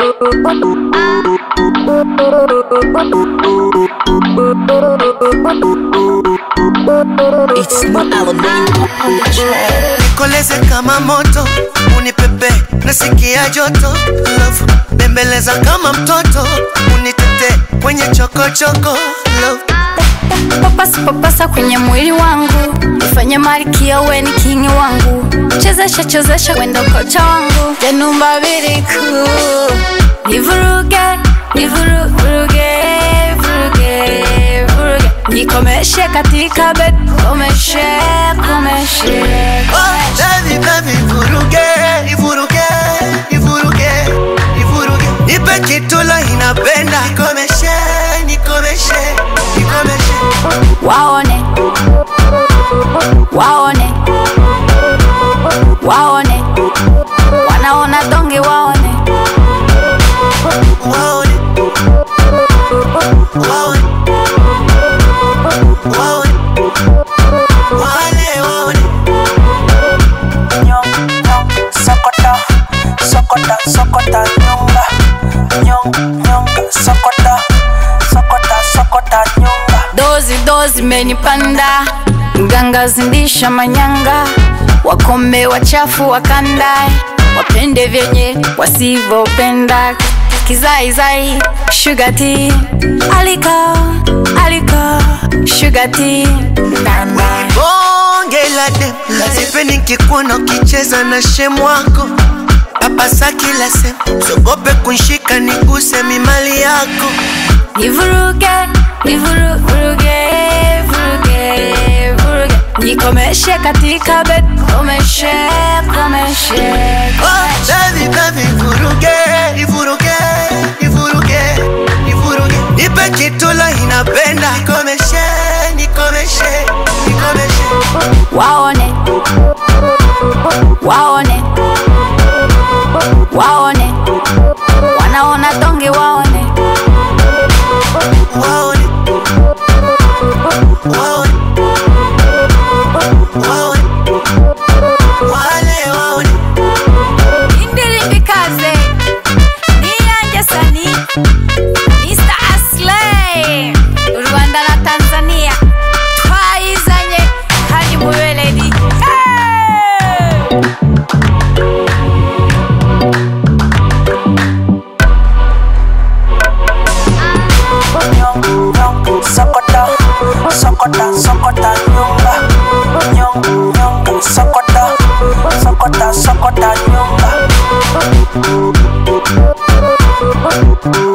It's no Alamein on the track. nikoleze kama moto unipepe nasikia joto love bembeleza kama mtoto unitete kwenye chokochoko love papasa papasa kwenye mwili wangu ifanye malkia we ni kingi wangu chezesha chezesha wendo kocha wangu janumba biriku nivuruge nivuruge vuruge vuruge nikomeshe katika bed komeshe komeshe Oh, baby, baby, vuruge, ivuruge, ivuruge, ivuruge. Nipe kitu la inapenda nikomeshe, nikomeshe, nikomeshe. waone waone waone wanaona donge waone Waone, waone, waone, wale waone. Nyong, nyong, sokota, sokota, sokota, nyonga. Nyong, nyonga, sokota, sokota, sokota, nyonga. dozi dozi menipanda mganga zindisha manyanga wakome wachafu wakandae wapende vyenye wasivyopenda kizaizai shugati aliko aliko shugati bonge la dem sipendi nikikuona ukicheza na shemu wako papasa kila sehemu siogope kunshika niguse mimali yako nivuruge nivuruge vuruge vuruge nikomeshe katika bed komeshe komeshe oh, baby, baby, vuruge ivuruge ivuruge ivuruge nipe kitu la inapenda nikomeshe nikomeshe nikomeshe waone waone waone wanaona donge waone waone waone waone wale waone indirimbikaze niyanjye sani mr aslay rwanda na tanzania twayizanye kandi mubeledi hey! Nyong, nyong, sokota, sokota, sokota, nyonga. Nyong, nyonga, sokota, sokota, sokota, nyonga.